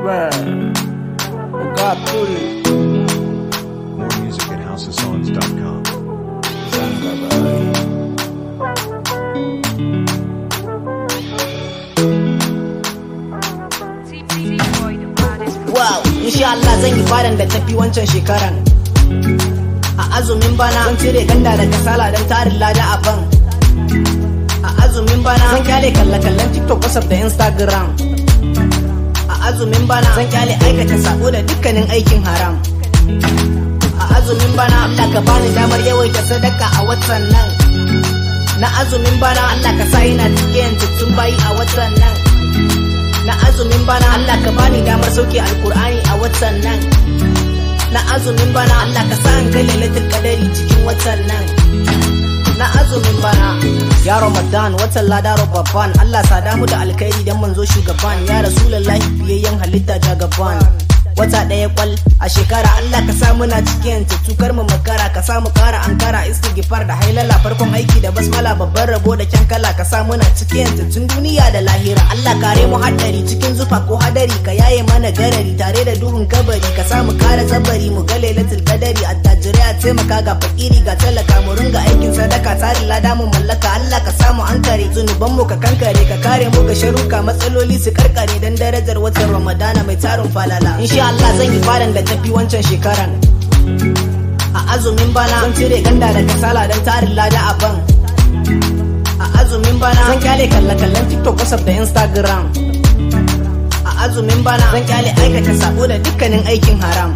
Man, God put it. More music at houseofsongs.com. Wow, insha Allah zan yi fadan da tafi wancan shekaran. A azumin bana zan cire ganda da kasala don tarin lada a ban. A azumin bana zan kyale kalle-kallen TikTok, WhatsApp da Instagram. A azumin bana zan kyale aikata sabo da dukkanin aikin haram. A azumin bana Allah ka bani damar yawaita sadaka a watan nan. Na azumin bana Allah ka sa ina cikin tuttun bayi a watan nan. na azumin bana Allah ka bani damar sauke alkur'ani a watan nan na azumin bana Allah ka sa an ga lailatul qadari cikin watan nan na azumin bana ya ramadan watan ladaro babban Allah sada mu da alkhairi dan manzo shugaban ya rasulullahi fiyayyen halitta jagaban wata ɗaya kwal a shekara Allah ka sa muna cikin tukar mu makara ka sa mu kara ankara istighfar da hailala farkon aiki da basmala babban rabo da kyan kala ka sa muna cikin tun duniya da lahira Allah kare mu haddari cikin zufa ko hadari ka yaye mana garari tare da duhun kabari ka sa mu kara zabari mu ga lailatul qadari attajirai a taimaka ga fakiri ga talaka mu ringa aikin sadaka tarin lada mu mallaka Allah ka samu ankare zunuban mu ka kankare ka kare mu ga sharuka matsaloli su karkare dan darajar watan Ramadana mai tarin falala insha Allah zan yi fadan da tafi wancan shekaran a azumin bana zan cire ganda da kasala don tarin lada a ban a azumin bana zan kyale kalle-kallen TikTok, WhatsApp da Instagram a azumin bana zan kyale aikata sabo da dukkanin aikin haram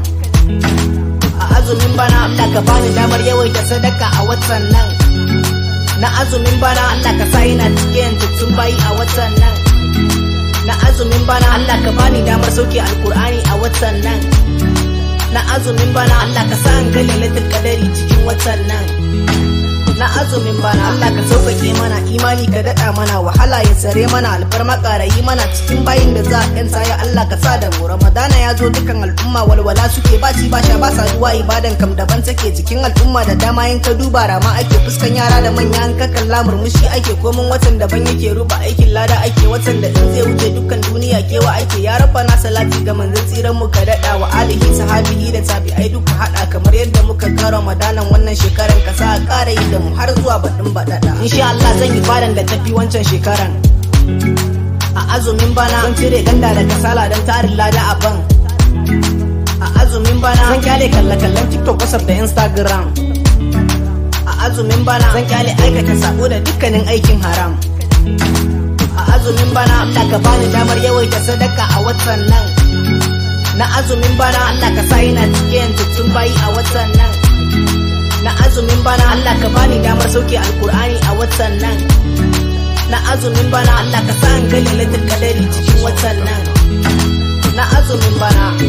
a azumin bana Allah ka bani damar yawaita sadaka a watan nan na azumin bana Allah ka sa ina cikin tuttun bayi a watan nan na azumin bana Allah ka bani damar sauke alkur'ani a watan nan na azumin bana Allah ka sa an ga lailatul qadari cikin watan nan na azumin bana Allah ka sauƙaƙe mana imani ka daɗa mana wahala ya tsare mana alfarma ƙarayi mana cikin bayin da za a ƴanta ya Allah ka sa da mu Ramadana ya zo dukan al'umma walwala suke ba ci ba sha ba saduwa ibadan kam daban take cikin al'umma da dama in ka duba rama ake fuskan yara da manya an ka kalla murmushi ake komin watan daban yake ruba aikin lada ake watan da in zai wuce dukkan duniya kewa ake ya rafa na salati ga manzon tsiran mu ka daɗa wa alihi sahabihi da tabi'ai duka haɗa kamar yadda muka ga Ramadanan wannan shekaran ka sa a ƙara yi da mu har zuwa baɗin baɗaɗa. Insha Allah zan yi fadan da tafi wancan shekaran. A azumin bana zan cire ganda da kasala don tarin lada a ban. A azumin bana zan kyale kalle-kallen TikTok, WhatsApp da Instagram. A azumin bana zan kyale aikata sabo da dukkanin aikin haram. A azumin bana Allah ka bani damar yawaita sadaka a watan nan. Na azumin bana Allah ka sa ina cikin tuttun bayi a watan nan. na azumin bana Allah ka bani damar sauke alkur'ani a watan nan na azumin bana Allah ka sa an ga lailatul qadari cikin watan nan na azumin bana